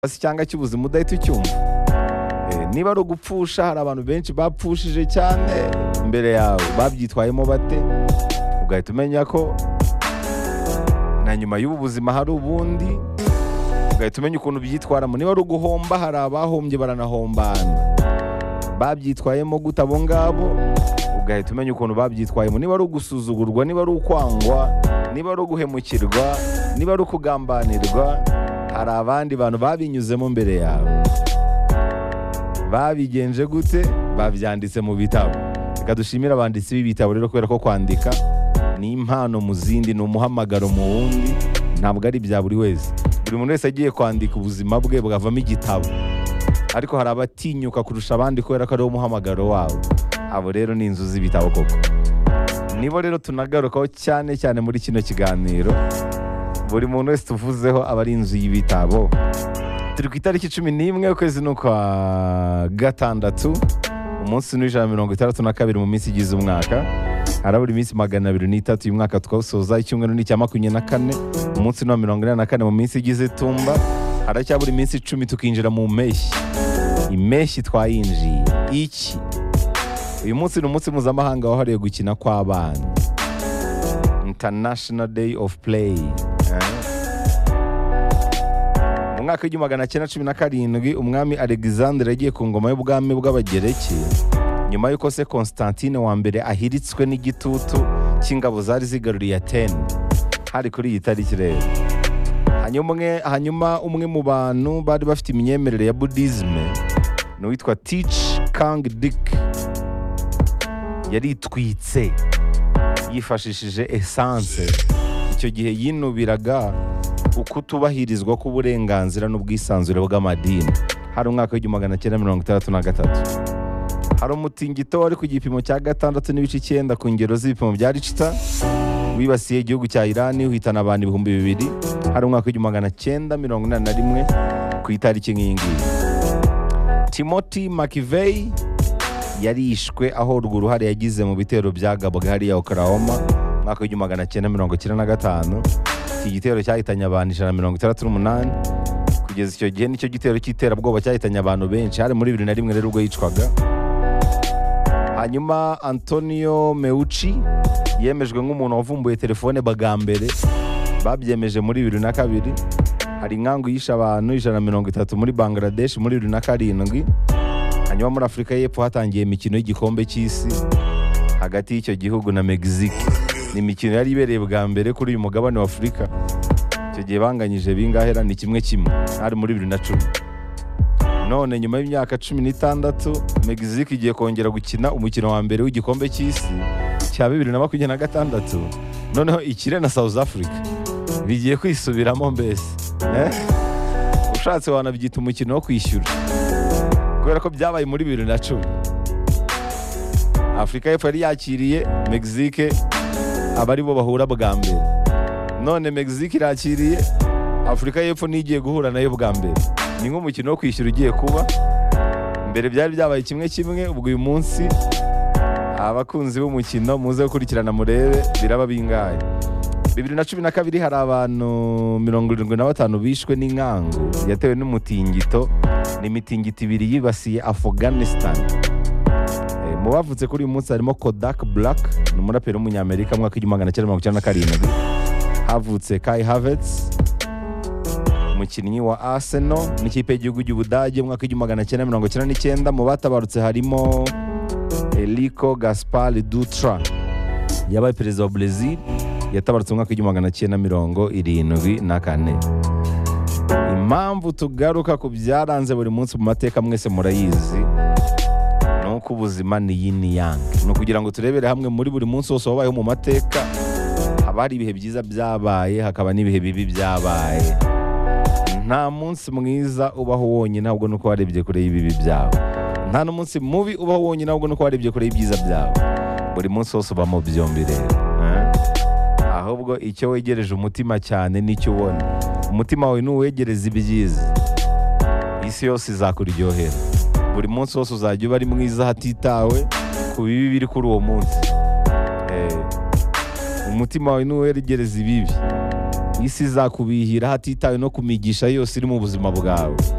hasi cyangwa cy'ubuzima udahita ucyumva Eh, niba ari ugupfusha hari abantu benshi bapfushije cyane imbere yawe babyitwayemo bate ugahita umenya ko na nyuma y'ubu buzima hari ubundi ugahita umenya ukuntu byitwaramo niba ari uguhomba hari abahombye baranahombana babyitwayemo gute abo ngabo ugahita umenya ukuntu babyitwayemo niba ari ugusuzugurwa niba ari ukwangwa niba ari uguhemukirwa niba ari ukugambanirwa hari abandi bantu babinyuzemo mbere yawe babigenje gute babyanditse mu bitabo reka dushimire abanditsi b'ibitabo rero kubera ko kwandika ni impano mu zindi ni umuhamagaro mu wundi ntabwo ari ibya buri wese buri muntu wese agiye kwandika ubuzima bwe bwavamo igitabo ariko hari abatinyuka kurusha abandi kubera ko ariwo muhamagaro wabo abo rero ni inzu z'ibitabo koko nibo rero tunagarukaho cyane cyane muri kino kiganiro buri muntu wese tuvuzeho aba ari inzu y'ibitabo turi ku itariki cumi n'imwe ukwezi ni ukwa gatandatu umunsi n'ijana na mirongo itandatu na kabiri mu minsi igize umwaka harabura iminsi magana abiri n'itatu uyu mwaka twawusoza icyumweru ni icya makumyabiri na kane umunsi ni uwa mirongo ine na kane mu minsi igize tumba haracyabura iminsi icumi tukinjira mu mpeshyi impeshyi twayinjiye iki uyu munsi ni umunsi mpuzamahanga wahariwe gukina kw'abana international day of play eh? mu mwaka w'igihumbi magana cyenda cumi na karindwi umwami alexandre yagiye ku ngoma y'ubwami bw'abagereki nyuma y'uko se constantine wa mbere ahiritswe n'igitutu cy'ingabo zari zigaruriye atene hari kuri iyi tariki rero hanyuma umwe- hanyuma umwe mu bantu bari bafite imyemerere ya budisme ni uwitwa tich kang dik yaritwitse yifashishije esanse icyo gihe yinubiraga ukutubahirizwa k'uburenganzira n'ubwisanzure bw'amadini hari umwaka w'igihumbi magana cyenda mirongo itandatu na gatatu hari umutingito wari ku gipimo cya gatandatu n'ibice icyenda ku ngero z'ibipimo bya ricita wibasiye igihugu cya irani uhitana abantu ibihumbi bibiri hari umwaka w'igihumbi magana cyenda mirongo inani na rimwe ku itariki nk'iyi ngiyi timothy mcveigh yarishwe aho urwo uruhare yagize mu bitero byagabwaga hariya Oklahoma umwaka w'igihumbi magana cyenda mirongo cyenda na gatanu iki gitero cyahitanye abantu ijana na mirongo itandatu n'umunani kugeza icyo gihe nicyo gitero cy'iterabwoba cyahitanye abantu benshi hari muri bibiri na rimwe rero ubwo yicwaga hanyuma antonio meucci yemejwe nk'umuntu wavumbuye telefone bwa mbere babyemeje muri bibiri na kabiri hari inkangu yishe abantu ijana na mirongo itatu muri bangladesh muri bibiri na karindwi hanyuma muri afurika y'epfo hatangiye imikino y'igikombe cy'isi hagati y'icyo gihugu na mexique ni imikino yari ibereye bwa mbere kuri uyu mugabane wa afurika icyo gihe banganyije bingahe ra ni kimwe kimwe hari muri bibiri na cumi none nyuma y'imyaka cumi n'itandatu mexique igiye kongera gukina umukino wa mbere w'igikombe cy'isi cya bibiri na makumyabiri na gatandatu noneho ikire na south africa bigiye kwisubiramo mbese Eh? ushatse wanabyita umukino wo kwishyura kubera ko byabaye muri bibiri na cumi afurika y'epfo yari yakiriye mexique aba ari bo bahura bwa mbere none mexique irakiriye afurika y'epfo n'igiye guhura nayo bwa mbere ni nk'umukino wo kwishyura ugiye kuba mbere byari byabaye kimwe kimwe ubwo uyu munsi abakunzi b'umukino muze gukurikirana murebe biraba bingahe bibiri na cumi na kabiri hari abantu mirongo irindwi na batanu bishwe n'inkangu yatewe n'umutingito ni imitingito ibiri yibasiye afghanistan Eh, mu bavutse kuri uyu munsi harimo kodak black ni umuraperi w'umunyamerika mu mwaka w'igihumbi magana cyenda mirongo icyenda na karindwi havutse kai havets umukinnyi wa arsenal n'ikipe y'igihugu cy'ubudage mu mwaka w'igihumbi magana cyenda mirongo icyenda n'icyenda mu batabarutse harimo eriko gaspar dutra yabaye perezida wa brezil yatabarutse mu mwaka w'igihumbi magana cyenda mirongo irindwi na kane impamvu tugaruka ku byaranze buri munsi mu mateka mwese murayizi ni uko ubuzima ni yin yang ni ukugira ngo turebere hamwe muri buri munsi wose wabayeho mu mateka haba hari ibihe byiza byabaye hakaba n'ibihe bibi byabaye nta munsi mwiza ubaho wonyine ahubwo nuko warebye kure y'ibibi byawe nta n'umunsi mubi ubaho wonyine ahubwo nuko warebye kure y'ibyiza byawe buri munsi wose uba mu byombi rero eh? ahubwo icyo wegereje umutima cyane n'icyo ubona umutima wawe ntuwegereze ibyiza isi yose izakuryohera buri munsi wose uzajya uba ari mwiza hatitawe ku bibi biri kuri uwo munsi Eh, umutima wawe ntuwegereze ibibi isi izakubihira hatitawe no ku migisha yose iri mu buzima bwawe